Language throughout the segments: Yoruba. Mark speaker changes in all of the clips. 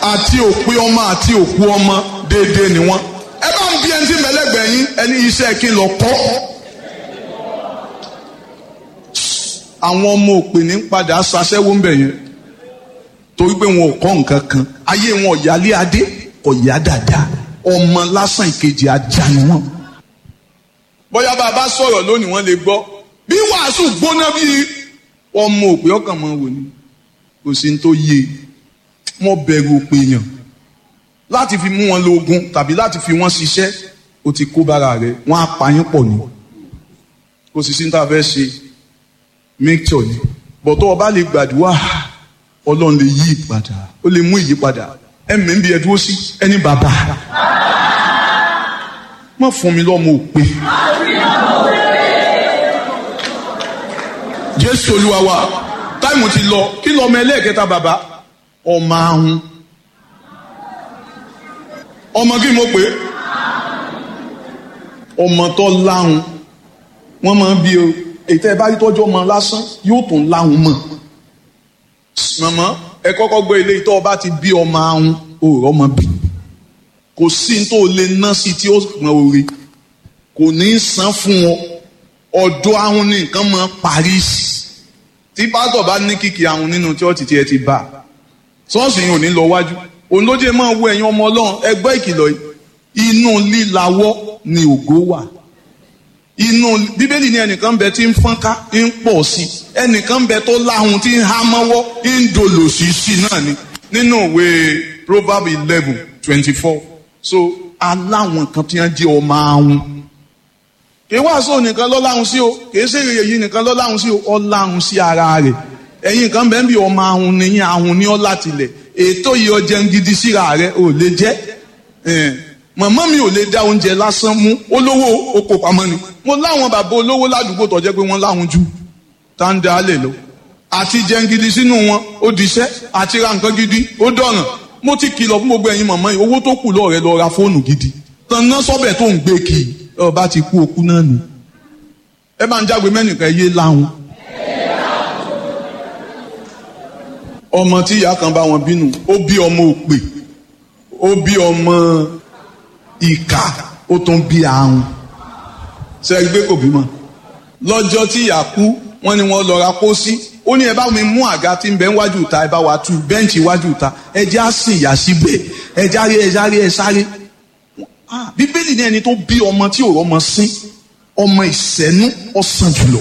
Speaker 1: àti òpin ọmọ àti òkú ọmọ déédéé ni wọ́n ẹ bá ń bí ẹni tí mẹlẹgbẹ yín ẹni iṣẹ́ kí n lọ kọ́ àwọn ọmọ òpè ní padà ṣaṣẹ́wó ń bẹ̀ yẹn torí pé wọn ò kọ́ nǹkan kan ayé wọn ọ̀yálé adé kò yá dáadáa ọmọ lásán ìkejì ajá ni wọn. bóyá bá a bá sọ̀rọ̀ lónìí wọ́n lè gbọ́ bí wàásù gbóná bí ọmọ òpè ọkàn mọ́ wò ni kò sí ní tó yé mo bẹ̀rù òpè yàn láti fi mú wọn lóògùn tàbí láti fi wọn ṣiṣẹ́ o ti kó bára rẹ̀ wọ́n á pa yín pọ̀ ni kò sì sí ní tá a fẹ́ ṣe mixture ni bọ̀tọ̀ ọba lè gbàdúrà ọlọ́run lè yí ìpadà ó lè mú ìyípadà ẹ̀mí ń bí ẹ dúró sí ẹni bàbá má fún mi lọ́mọ òpè jésù olúwa wa táìmù ti lọ kí lọ́mọ ẹlẹ́ẹ̀kẹta bàbá ọmọ ahun ọmọ kí mo pè é ọmọ tó láhùn wọ́n máa ń bí o èyí tẹ́ ẹ bá rí tọ́jú ọmọ lásán yóò tún láhùn mọ̀ màmá ẹ kọ́kọ́ gbé ilé ìtọ́ ọba ti bí ọmọ ahun òòrọ̀ ọmọ bí kò sí ní tó lè ná sí tí ó pọn orí kò ní í san fún ọ ọ̀dọ̀ ahun ní nǹkan mọ́ Paris tí pásítọ̀ bá ní kìkì ahun nínú chọ́ọ̀tì tí ẹ ti bá ṣọ́ọ̀ṣì yìí ò ní lọ wájú òun ló jẹ́ máa wo ẹ̀yin ọmọ ọlọ́run ẹgbẹ́ ìkìlọ̀ yìí inú lílawọ́ ni ògo wà inú bíbélì ní ẹnìkan bẹ tí ń fọ́nká ń pọ̀ sí ẹnìkan bẹ tó láhùn tí ń há mọ́wọ́ ń dolo sí sí náà ni nínú ìwé proverb eleven twenty four so aláwọn kan tí wọ́n jẹ́ ọmọ ahun kì í wàásù nìkan ló láhùn sí o kì í ṣe èrè yìí nìkan ló láhùn sí o ọ láhùn sí ara rẹ̀ ẹ̀yin kan bẹ́ẹ̀ bí ọmọ ahun nìyẹn ahun ní ọ́ látilẹ̀ ètò yìí ọjẹ́ ń gidi síra rẹ̀ ò lè jẹ́ màmá mi ò lè dá oúnjẹ lásán mú olówó oko pamọ́ ni mo láwọn bàbá olówó ládùúgbò tó jẹ́ pé wọ́n láwọn jù tá ń da alẹ̀ lọ àti jẹun gidi sínú wọn ó diṣẹ́ àti ra nǹkan gidi ó dọ̀ràn mo ti kìlọ̀ fún gbogbo ẹ̀yin màmá yìí owó tó kù lọ́ọ̀rẹ́ lọ ra fóònù gidi tán ná sọ́bẹ̀ tó ń gbé kì í ọba ti kú okú náà nù ẹ bá ń jágbe mẹ́nìkan yé láwọn. ọmọ tí ìyá kan bá wọn bínú ó bí ọmọ òpè ó bí ọmọ ìkà ó tún bí ahun ṣẹ́gbẹ́ kò bímọ. lọ́jọ́ tí ìyá kú wọ́n ní wọ́n lọ ra pósí ó ní ẹ bá mi mú àga tí ń bẹ níwájú ta ẹ bá wa tú bẹ́ǹchì iwájú ta ẹ já sìn ìyá síbẹ̀ ẹ járe ẹ járe ẹ sáré. bíbélì ní ẹni tó bí ọmọ tí ò rọmọ sín ọmọ ìṣẹ́nú ọ̀sán jùlọ.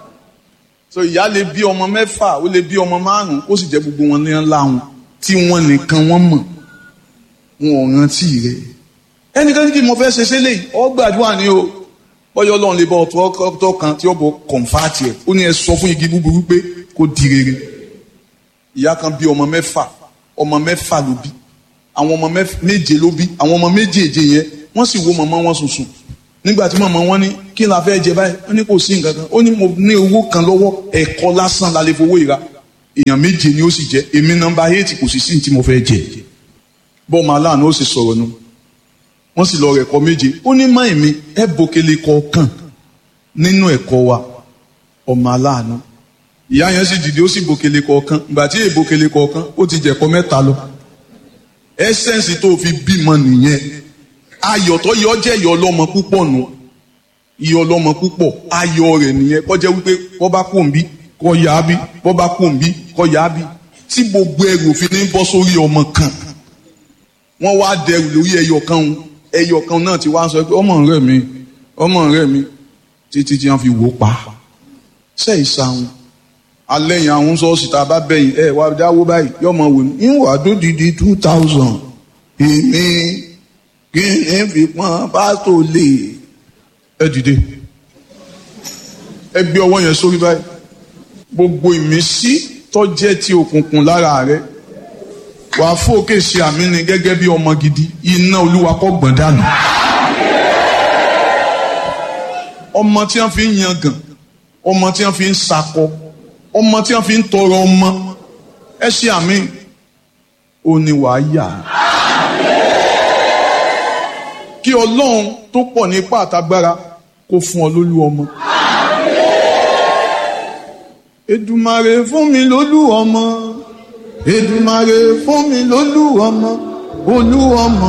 Speaker 1: so ìyá lè bí ọmọ mẹ́fà ó lè bí ọmọ márùn-ún ó sì jẹ́ gbogbo wọn ní ńlá wọn tí wọ́n nìkan wọ́n mọ̀ wọn ò rántí rẹ̀ ẹnìkan kí mo fẹ́ ṣe ṣe lè ọ gbàdúrà ni o bọ́yọ̀ ọlọ́run lè bọ́ ọ̀tọ́ kan tí ó bọ̀ kọ̀ǹfàtì ẹ̀ ó ní ẹ sọ fún igi búburú pé kó di rere ìyá kan bí ọmọ mẹ́fà ọmọ mẹ́fà ló bí àwọn ọmọ méje ló bí àwọn ọmọ méjèèje yẹn wọ́n sì wo màmá wọn sùnsùn nígbà tí màmá wọn ní kí la fẹ́ jẹ báyìí wọ́n ní kò sí nǹkan kan ó ní mo ní owó kan lọ́wọ́ ẹ̀kọ́ lásán la lè fowó ìra èèyàn méje ni ó sì jẹ èmi nọ́mbà eight kò sì sí ní tí mo fẹ́ jẹ bọ́ọ̀ máa láàánú ó sì sọ̀rọ̀ nù wọ́n sì lọ rẹ̀ ẹ̀kọ́ méje ó ní má èmi ẹ bòkele kọ̀ọ̀kan nínú ẹ̀kọ́ wa ọmọ aláàánú ìyá yẹn sì dìde ó sì bòkele kọ̀ọ̀kan ìgbà tí èè bòkele kọ̀ọ̀kan ó ti jẹ̀kọ́ mẹ́ta lọ ẹsẹ̀nsì tó fi bímọ nìyẹn ayọ̀ tó yọ jẹ́ ìyọ̀ ọlọ́mọ púpọ̀ nù ìyọ̀ ọlọ́mọ púpọ̀ ayọ̀ rẹ̀ nìyẹn kọjá wípé kọ́ bá kò ń bí kọ́ yá bí kọ́ bá kò ń bí kọ́ yá bí tí gbogbo ẹrù òfin ní bọ́ sórí ọmọ kan wọ́n wá dẹrù lórí ẹyọ kan ẹyọ kan náà ti wá sọ pé ọmọ rẹ mi ọmọ rẹ mi títí tí wọ́n fi wò pa ṣe ìsàwọn alẹ́yìn àwọn sọ́ọ̀sì tá a bá bẹ̀yìn ẹ wá dáwó báyìí yọmọ wò ní ìwà dódìdí two thousand èmi kí ni fi pọ́n pásítọ̀ lè ẹ dìde ẹ gbé ọwọ́ yẹn sórí báyìí gbogbo ìmísí tó jẹ́ ti òkùnkùn lára rẹ wàá fòkè ṣe àmì ni gẹ́gẹ́ bí ọmọ gidi iná olúwa kó gbọ̀n dànù. ọmọ tí wọ́n fi ń yangàn ọmọ tí wọ́n fi ń sakọ ọmọ tí wọ́n fi ń tọrọ ọmọ ẹ ṣe àmì ò ní wàá yà. kí ọlọ́run tó pọ̀ ní ipá àtagbára kó fún ọ lólú ọmọ. Èdùmàrè fún mi lólú ọmọ. Èdùmàrè fún mi lólú ọmọ olú ọmọ